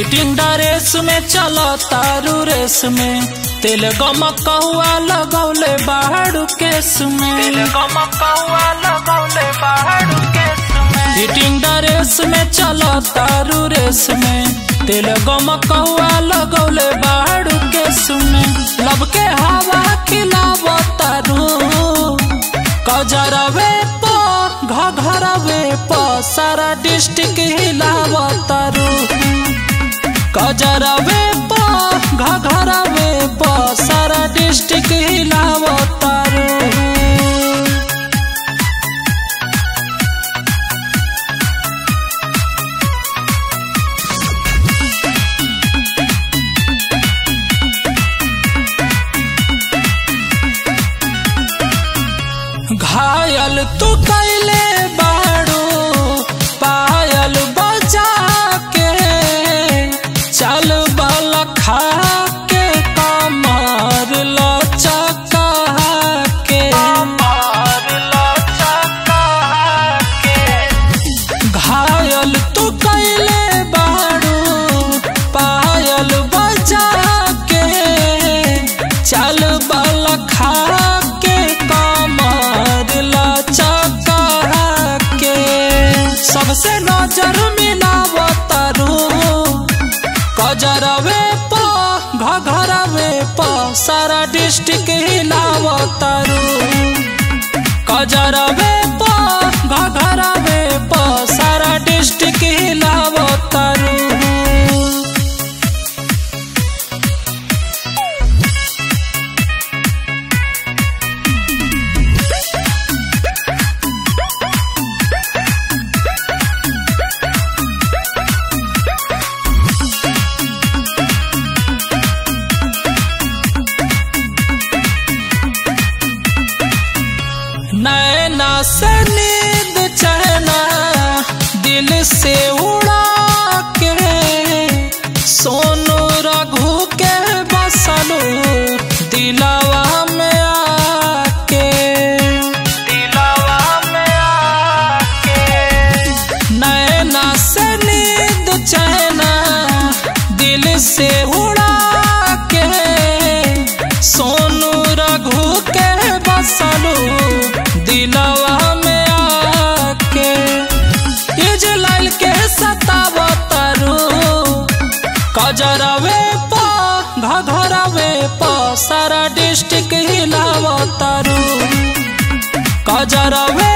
hitting dress में चलो तारू रेस में तेल गमकौआ लगौले बाहर केस में तेल गमकौआ लगौले बाहर केस में हिटिंग ड्रेस में चलो तारू रेस में तेल गमकौआ लगौले बाहर केस में लब के हवा खिलाव तारू कजरवे प घघरवे प सारा डिस्ट्रिक्ट हिलाव तारू कजरवे प घघरवे प सारा डिस्ट्रिक्ट हिलाव तारू घायल तू कैले बाड़ू पायल बजा के चल बल खा के कमर लचका के कमर लचका के घायल तू कैले बाड़ू पायल बजा के चल बल खा के कमर लचका के सबसे नजर मिलाव तारू कजरवे प घघरवे प सारा डिस्ट्रिक्ट हिलाव तारू कजरवे प घघरवे प सारा डिस्ट्रिक्ट हिलाव तारू नैना से नींद चहना दिल से उड़ा के सोनू रघु के बसलू दिलावा में आके दिलावा में आके नैना से नींद चहना दिल से उड़ा के सोनू रघु के बसलू दिलवा में आके इजलाइल के सताव तारू कजरवे प घघरवे प सारा डिस्ट्रिक्ट हिलाव तारू कजरवे